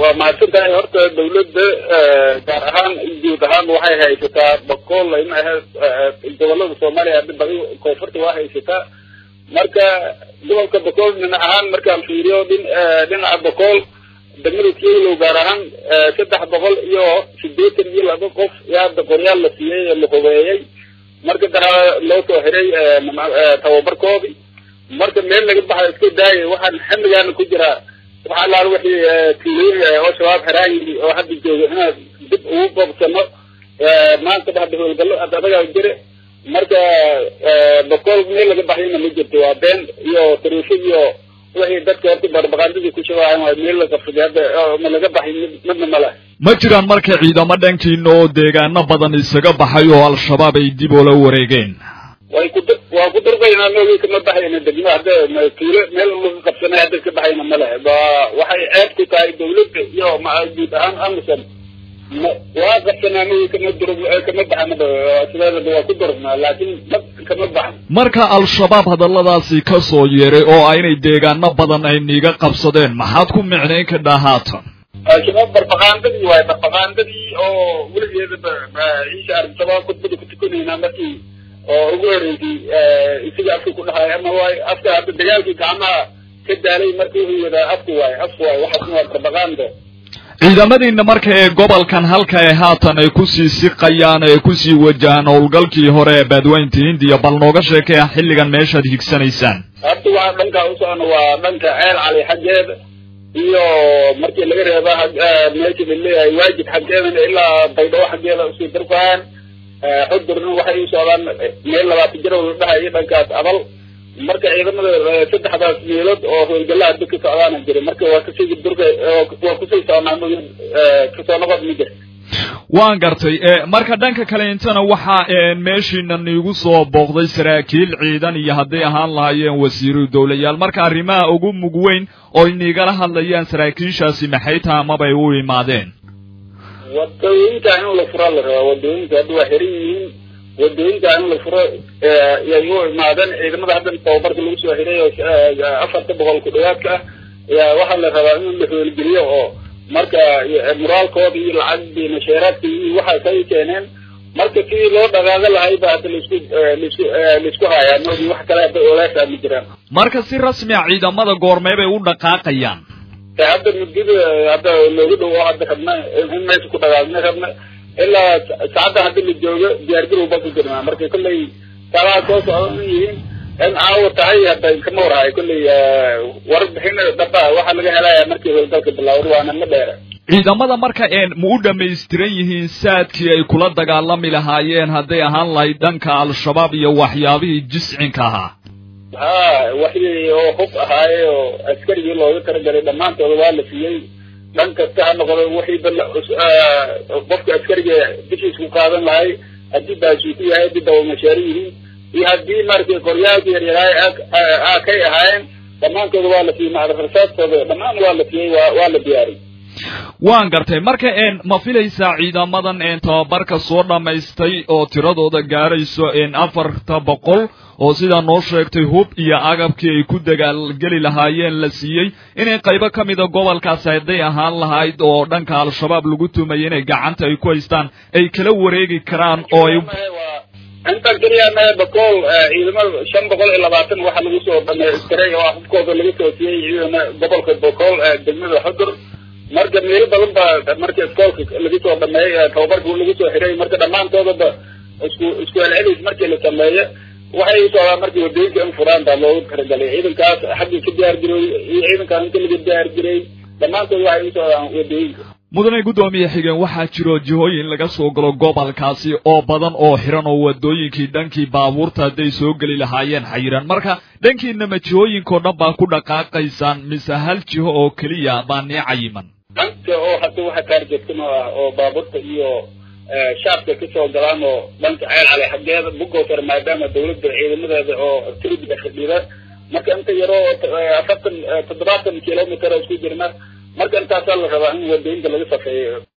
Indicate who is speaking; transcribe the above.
Speaker 1: waa mahadsan tahay horta dawladda gaar ahaan guud ahaan waxay haysataa boqol in ahayd gobolada soomaaliya hadda badi koonfurta waa haysataa marka gobolka boqol dhinac ahaan markaan fiiriyo dhin dhinaca boqol degmada kilow gaar ahaan saddex boqol iyo sideetan iyo laba qof yaa hadda qoryaal la siiyey la hubeeyey marka dana loo soo xiray tababarkoodii marka meel laga baxay iska daayay waxaan xilligaana ku jiraa waxa alaal wixii tuulooyin oo shabaab xeraan yiri oo hadda jooga inaan dib ugu boobsano maanta hadda howlgallo hadda adagaa jire marka boqol meel laga baxayna ma jirto waa been iyo tariifo iyo wixii dadka horta barbaqaandadii ku shabahayan waa meel la qabsaday hadda ma laga baxay midna male
Speaker 2: ma jiraan marka ciidamo dhankiina oo deegaano badan isaga baxay oo al-shabaab ay dib oola wareegeen
Speaker 1: way ku waa ku durbaynaa noogi kama baxayna degmo hadda tuulo meel laga qabsanay hadda ka baxayna male waxay ceeb ku tahay dawladda iyo guud ahaan amison waa qabsanaa noogi kama dur kama baxanaba sideedaba waa ku durgnaa laakiin ma kama baxan
Speaker 2: marka al-shabaab hadalladaasi ka soo yeeray oo ah inay deegaano badan ay niiga qabsadeen maxaad ku micnayn kadhaa haatan
Speaker 1: al-shabaab barbaqaandadii waaye barbaqaandadii oo weligeedaba ciisha arrintabaa khudbada ku tukanaynaa markii oo ugu horeysay isaga afka ku dhahay ama waay afka hadda dagaalkii gacmaha ka daalay markii wuxuu wadaa afka waaye afka waaye waxaasna waa barbaqaando
Speaker 2: ciidamadiina marka ee gobolkan halka ee haatan ay kusii siqayaan ee kusii wajahaan howlgalkii hore ee baadweynta hindiya bal nooga sheekaya xilligan meeshaad higsanaysaan
Speaker 1: hadda waxaa dhankaa u socona waa dhanka ceel cali xaggeeda iyo markii laga reeba meesha laleeyahay waajib xaggeedana ilaa baydhabo xaggeeda usii darfaan xudurna waxay u socdaan meel labaatan jir la dhahayo dhankaas abal marka ciidamada saddexdaas meelood oo howlgalaha dib ka socdaana jira marka waa kasii durka waa kusii socnaa kasoo noqod ma jira
Speaker 2: waan gartay marka dhanka kale intana waxaa meeshiina niigu soo booqday saraakiil ciidan iyo hadday ahaan lahaayeen wasiiru dowlayaal marka arrimaha ugu mug weyn oo niigala hadlayaan saraakiishaasi maxay taha amabay u imaadeen
Speaker 1: wadooyinka in la furo la rabaa wadooyinka hadda waa xiran yihiin wadooyinka in la furo yay u imaadeen ciidamada hadda tababarka lagu soo xiray oo afarta boqol ku dhawaadka ah waxaa la rabaa in la hoolgeliyo oo marka muraalkooda iyo lacagdii masheeraadka iyo waxaas ay keeneen marka sidii loo dhaqaaga lahay ba hadda laisku laisku laisku hayaa moodi wax kale hadda oleesa ma jiraan
Speaker 2: marka si rasmi a ciidamada goormee bay u dhaqaaqayaan
Speaker 1: hadda muddada hadda loogu dhawo hadda rabna in meesha ku dhaqaaqna rabna ilaa saacadda hadda la joogo diyaargarow ba ku jirnaa marka kolley salaha soo socda yihiin in caawa tahay hadda kama warhayo kolley warbixin dhaba waxaa laga helaya markii howlgalka bilaawda waana ma dheera
Speaker 2: ciidamada marka ma u dhamaystiran yihiin saadkii ay kula dagaalami lahaayeen hadday ahaan lahayd dhanka al-shabaab iyo waxyaabihii jiscinka ahaa
Speaker 1: ha waxii oo hub ahaaye oo askarigii looga talagalay dhammaantooda waa la siiyey dhan kasta ha noqdo wixii qofka askariga bishiis ku qaadan lahay haddii baashiiku yahay haddii dabamashaari yihiin iyo haddii maratay qoryaalka yaryaraay a kay ahaayeen dhammaantooda waa la siiyey macdarasaaskooda dhammaan waa la siiyey waa waa la diyaariyey
Speaker 2: waan gartay marka ma filaysaa ciidamadan tababarka soo dhammaystay oo tiradooda gaarayso afarta boqol oo sidaa noo sheegtay hub iyo agabkii ay ku dagaalgeli lahaayeen la siiyey inay qaybo ka mida gobolkaas hadday ahaan lahayd oo dhanka al-shabaab lagu tumayay inay gacanta ay ku haystaan ay kala wareegi karaan oo ay
Speaker 1: intan keliya mee bakool ciidamada shan boqol iyo labaatan waxaa lagu soo dhamaystiray oo hubkooda laga soo siiyey ciidana gobolka bakool degmada xudur marka meelo badan ba marka iskoolka laga soo dhameeyey tababarka lagu soo xiray marka dhammaantoodaba isku isku celcelis markii la sameeyo waxay u socdaan markii wadooyinka in furaan baa loogu talagalay ciidankaas xaggii ka diyaar garoy iyo ciidankaas inta laga diyaar garay dhammaantood waxay u socdaan wadooyinka
Speaker 2: mudane guddoomiye xigeen waxaa jiro jihooyin laga soo galo gobolkaasi oo badan oo xiran oo wadooyinkii dhankii baabuurta hadday soo geli lahaayeen xayiran marka dhankiinama jihooyinkao dhan baa ku dhaqaaqaysaan mise hal jiho oo keliya baa nii cayiman
Speaker 1: dhanka oo hadda waxa taargeedkan oo ah oo baabuurta iyo shaabka kasoo galaan oo dhanka ceel cali xaggeeda bugoosar maadaama dawladda ciidamadeeda oo tiribiga fadhida marka inta yaroo afartan toddobaatan kilometer oo isku jirna marka intaasaa la rabaa in wadooyinka laga safeeyo